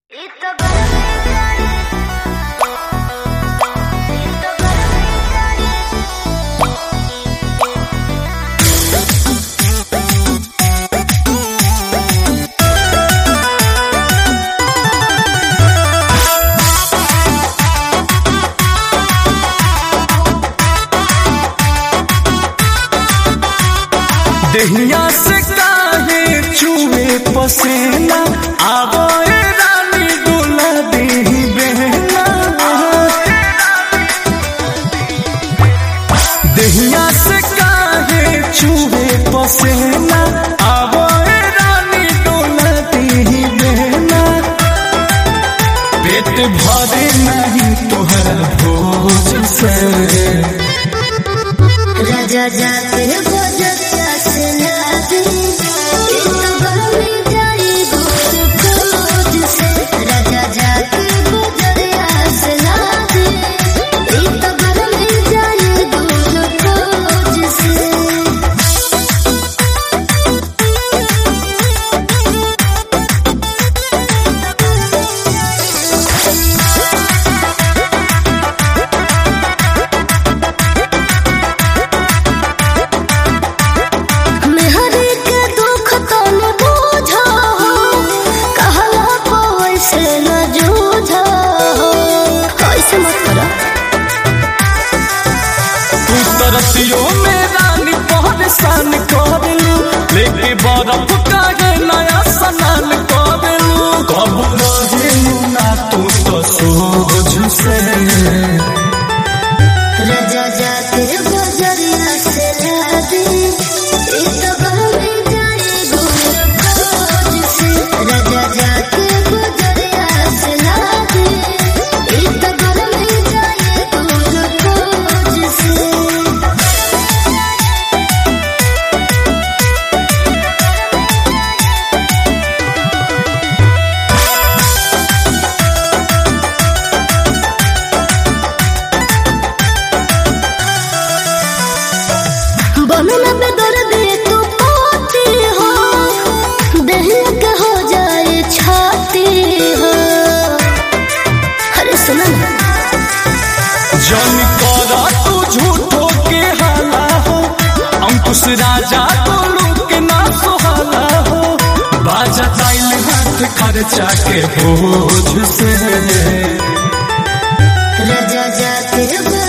देहिया से काहे चूहे पसेना आवो ए रानी डोला देही बहना देहिया से काहे चूहे पसेना आवो ए रानी डोला देही बहना पेट भरे नहीं तोहरा भोज से राजा जाते बजता से लादे इतना बहमी जाई गोद खोज से राजा जाते बजता से लादे इतना बहमी जाई गोद खोज से मेहरी के दुख तो न बूझो कहला को ऐसे न जूझो ऐसे मत करो तू तरसियो में रानी परेशान कर लू लेके बर्फ कागे नया सनान कर लू कब रहेलू ना तू तो सोझ से राजा जाते बजरिया से लादे इतना बहमी जाए गोद खोज से राजा जाते बजरिया से लादे इतना बहमी जाए गोद खोज से बनना पे दर्द तू पाती हो दहिया के हो जाए छाती हो अरे सुना ना जन करा तू झूठो के हाला हो अंकुश राजा को लूक ना सुहाला हो बाजा ताइल हाथ खर्चा के बोझ से राजा जाते